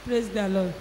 praise the lord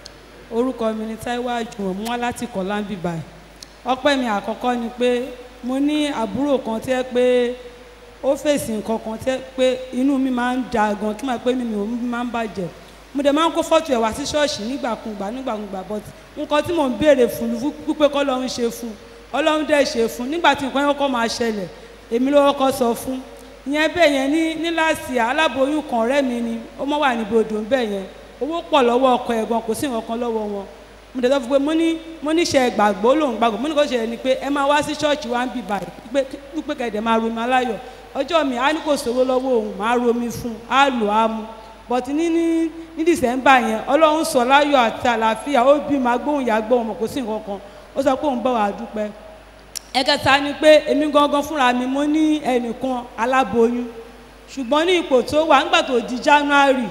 orúkọ mi ni taiwo àjùmọ̀ mú wá láti kọ̀lá ń bì báyìí ọpẹ́ mi àkọ́kọ́ ni pé mo ní àbúrò kan tí ẹ pé ó fèsì nǹkan kan tí ẹ pé inú mi máa ń da gan kí máa pé mi mi máa ń bàjẹ́ mo dẹ̀ máa ń kó fọ́tò ẹ̀ wá sí ṣọ́ọ̀ṣì nígbàkúngbà nígbàkúngbà but nǹkan tí mò ń béèrè fún lu wípé kọ́ lọ́run ṣe fún ọlọ́run dẹ̀ ṣe fún nígbà tí nǹkan yẹn kọ́ máa ṣẹlẹ̀ èmi ló kọ́kọ́ sọ fún ìyẹn bẹ́ẹ̀ yẹn ní ní láàsì aláboyún kan ọ̀rẹ́ mi ni ó mọ̀ wà níbi odò bẹ́ẹ̀ yẹn owó pọ̀ lọ́wọ́ ọkọ ẹ̀ gan kò sí nǹkan kan lọ́wọ́ wọn mo dẹ̀ sọ fún pé mo ní mo ní ṣe gbàgbọ́ lòun gbàgbọ́ mo ní kò ṣe ni pé ẹ máa wá sí ṣọ́ọ̀ṣì wa ń bì báyìí pé wípé kẹ̀dẹ̀ máa romi aláyọ̀ ọjọ́ mi á ní kò sówó lọ́wọ́ òun máa romi fún un á lò á mu but ní ní ní dìsẹ́mbà yẹn ọlọ́run sọ láyọ̀ àti àlàáfíà ó bí máa gbóhùn ìyá gbóhùn mọ̀ kò sí nǹkan kan ó sọ pé òun bọ̀ wá dúpẹ́ ẹ̀kẹta ni pé èmi gangan fúnra mi mo ní ẹnìkan aláboyún ṣùgbọ́n ní ipò tó wà nígbà tó di january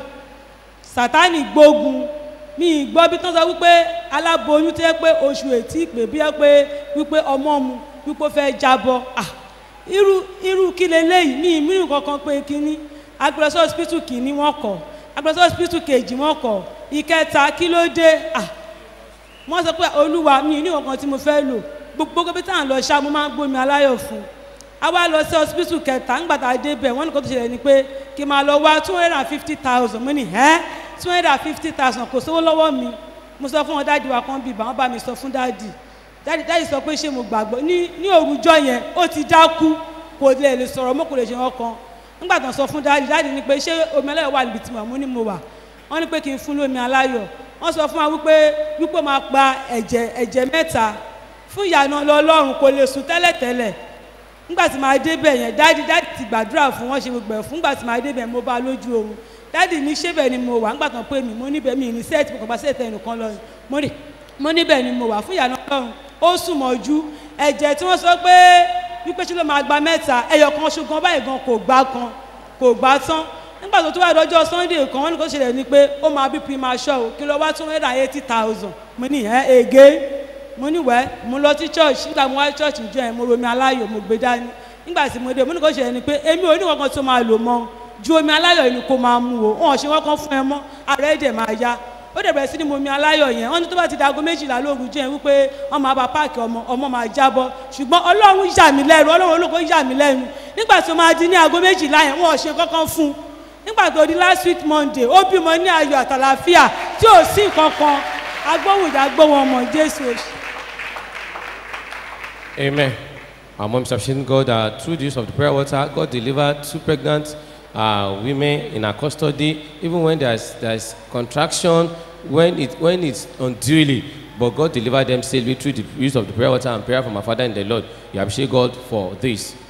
sátani gbógun mi gbọ́ bí tán sọ wípé aláboyún tó yẹ pé oṣù ètí ìpè bí yẹ pé wípé ọmọ mu wípé ó fẹ́ jábọ́ ah irú irú kí leléyìí mi ìmíràn kankan pé kínní agbẹ̀rẹ̀sọ hospital kìíní wọ́n kọ̀ agbẹ̀rẹ̀sọ hospital kejì wọ́n kọ̀ ìkẹta kí ló dé ah wọ́n sọ pé olúwa mi ní nǹkan tí mo fẹ́ lò gbogbo bí táwọn lọ ṣá mo máa ń gbómi aláyọ̀ fún a wá lọ sí hospital kẹta ńgbà tá a dé bẹ̀ wọ́n ní kó tó ṣẹlẹ̀ ni pé kí n máa lọ wá two hundred and fifty thousand mo ní ẹ́ two hundred and fifty thousand kò sówó lọ́wọ́ mi mo sọ fún wọn dáàdi wa kan bíbá wọn bá mi sọ fún dáàdi dáàdi dáàdi sọ pé ṣé mo gbàgbọ́ ní ní òrùjọ yẹn ó ti dákú kò lè lè sọ̀rọ̀ mọ́ kò lè ṣe wọn kan nígbà tó ń sọ fún dáàdi dáàdi ni pé ṣé omi aláyọ̀ wà níbi tí mo mú ní mo wà wọ́n ní pé kí n fún lómi aláyọ̀ wọ́n sọ fún wa wípé wípé máa pa ẹ̀jẹ̀ ẹ̀jẹ̀ mẹ́ta fún ìyànà lọ́lọ́run kò lè sùn tẹ́lẹ̀tẹ́lẹ̀ nígbà tí màá débẹ̀ yẹn dáàdi dáàdi ti gbàdúrà fún wọn ṣe gbogbo ẹ̀ fún nígbà tí màá débẹ̀ mo bá lójú oorun dáàdi ní ṣébẹ̀ ni mo wà nígbà tó ń pè mí mo níbẹ̀ mi ní sẹ́ẹ̀tì mo kàn bá sẹ́ẹ̀tì ẹnìkan lọ mo ní mo níbẹ̀ ni mo wà fún ìyànà lọ́run ó sùn mọ́jú ẹ̀jẹ̀ tí wọ́n sọ pé wípé ṣé ló máa gba mẹ́ta ẹyọ kan ṣùgbọ́n báyìí gan kò gbá kan kò gbá tán nígbà tó tó wà lọ́jọ́ sunday kan wọ́n ní kó ṣẹlẹ̀ ni pé ó máa bí primasure o kí ló wá two hundred and eighty thousand mo ní ẹ̀ ege mo ní wẹ́ mo lọ sí church nígbà mo wá church ìjọ yẹn mo romi aláyọ̀ mo gbé dání nígbà tí mo dé mo ní kó ṣẹlẹ̀ ni pé èmi ò ní kankan tó máa lò mọ́ ju omi aláyọ̀ yìí ni kó máa mú o wọn ò ṣe wọ́n kan fún ẹ mọ́ ara ẹ̀ dẹ̀ máa ya ó dẹ̀ bẹ̀rẹ̀ sí ni mo mi aláyọ̀ yẹn wọ́n ní tó bá ti dago méjìlá lóògùn jẹ́ wípé wọ́n máa ba páàkì ọmọ ọmọ máa jábọ́ ṣùgbọ́n ọlọ́run yà mí lẹ́nu ọlọ́run olóko yà mí lẹ́nu nígbà tó máa di ní aago méjìlá yẹn wọn ò ṣe kankan fún un nígbà tó di last week monday ó bímọ ní ayọ̀ àtàlàfíà tí ò sí nǹkan kan agbóhùnjà gbóhùn ọmọ jésù. Amen. Our moms have seen God uh, through the use of the prayer water. God delivered two pregnant uh, women in our custody, even when there's there's contraction, when it when it's unduly. But God delivered them safely through the use of the prayer water and prayer from our Father in the Lord. You appreciate God for this.